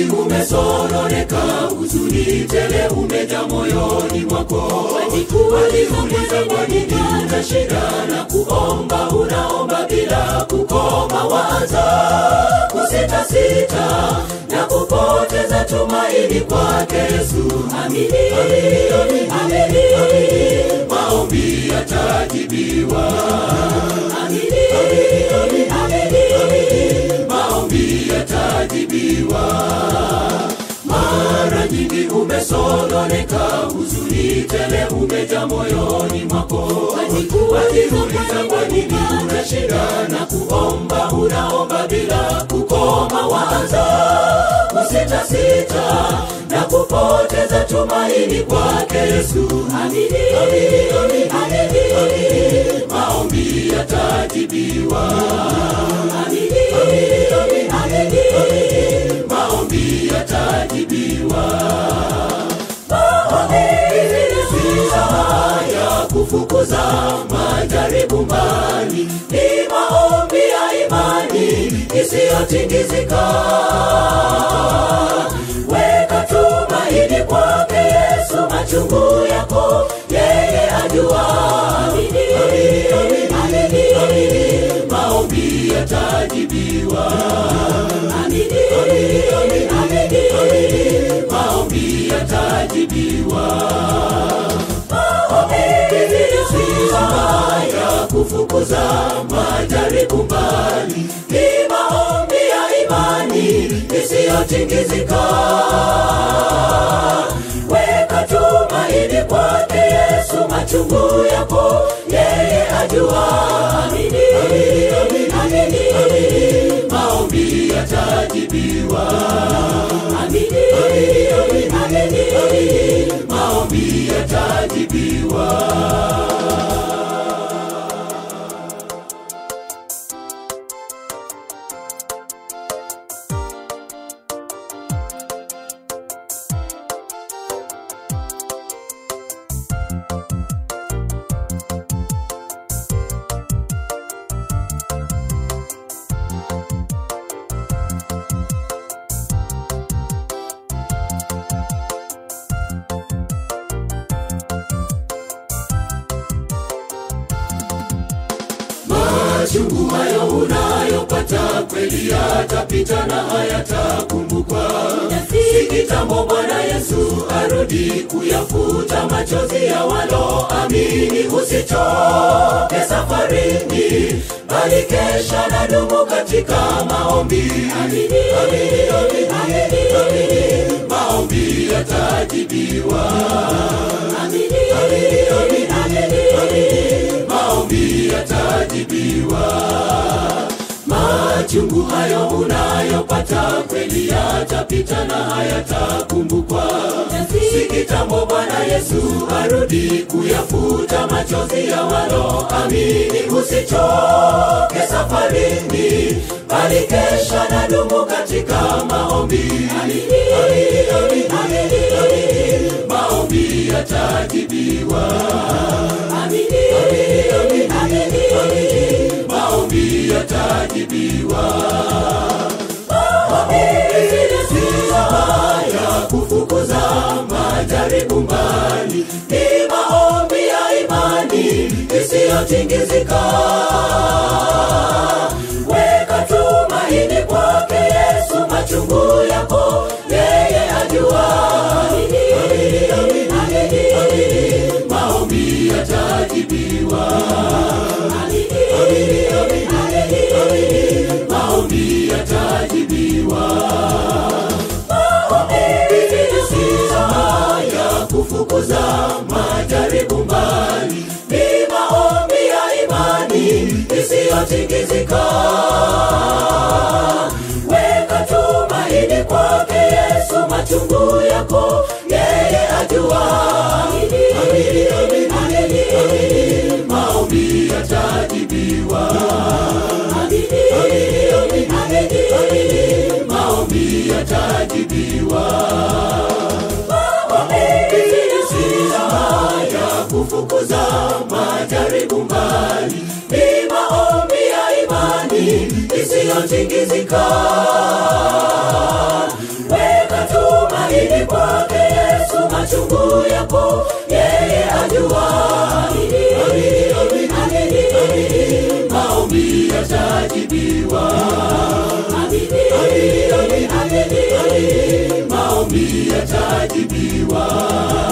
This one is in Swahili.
nyingi umesononeka, huzuni tele umeja moyoni mwako. Wajiuliza kwa nini una shida na kuomba, unaomba bila kukoma, waanza kusitasita na kupoteza tumaini kwake Yesu. Amini, amini, amini, amini, maombi yatajibiwa. Amini, amini, amini, amini, maombi yatajibiwa. Mara nyingi umesononeka, huzuni tele umeja moyoni mwako. Wajiuliza kwa nini una shida na kuomba, unaomba bila kukoma, waanza kusitasita na kupoteza tumaini kwake Yesu. Amini, amini, amini, amini, amini, maombi yatajibiwa. Amini, amini, amini, amini, amini, maombi yatajibiwa. Maombi si sawa ya kufukuza majaribu mbali, ni maombi ya imani isiyotingizika. Weka tumaini kwake Yesu, machungu yako yeye ajua. Amini, amini, amini, amini, maombi yatajibiwa. Amini, amini, amini, amini, amini, maombi yatajibiwa. Maombi si sawa ya kufukuza majaribu mbali, ni maombi ya imani isiyotingizika. Weka tumaini kwake Yesu, machungu yako yeye ajua. Amini, amini, amini, amini, maombi yatajibiwa. Amini, amini, amini, amini, maombi yatajibiwa. Machungu hayo unayopata kweli yatapita na hayatakumbukwa. Si kitambo Bwana Yesu arudi kuyafuta machozi ya waloamini. Usichoke safarini, bali kesha na dumu katika maombi. Amini, amini, amini, amini, amini, maombi yatajibiwa. Amini, amini, amini, amini, amini, maombi yatajibiwa. Machungu hayo unayopata kweli yatapita na hayatakumbukwa. Si kitambo Bwana Yesu arudi kuyafuta machozi ya waloamini. Usichoke safarini, bali kesha na dumu katika maombi. Amini, amini, amini, amini, amini, maombi yatajibiwa. Amini, amini, amini, amini, amini, maombi yatajibiwa. Maombi si sawa ya kufukuza majaribu mbali, ni maombi ya imani isiyotingizika. Weka tumaini kwake Yesu, machungu yako yeye ajua. Amini, amini, amini, amini, amini, maombi yatajibiwa. Amini, amini, amini, amini, amini, maombi yatajibiwa. Maombi si sawa ya kufukuza majaribu mbali, ni maombi ya imani isiyotingizika. Weka tumaini kwake Yesu, machungu yako yeye ajua. Amini, amini, amini, amini, amini, maombi yatajibiwa. Amini, amini, amini, amini, amini, maombi yatajibiwa. Maombi si sawa ya kufukuza majaribu mbali, ni maombi ya imani isiyotingizika. Wewe maombi yatajibiwa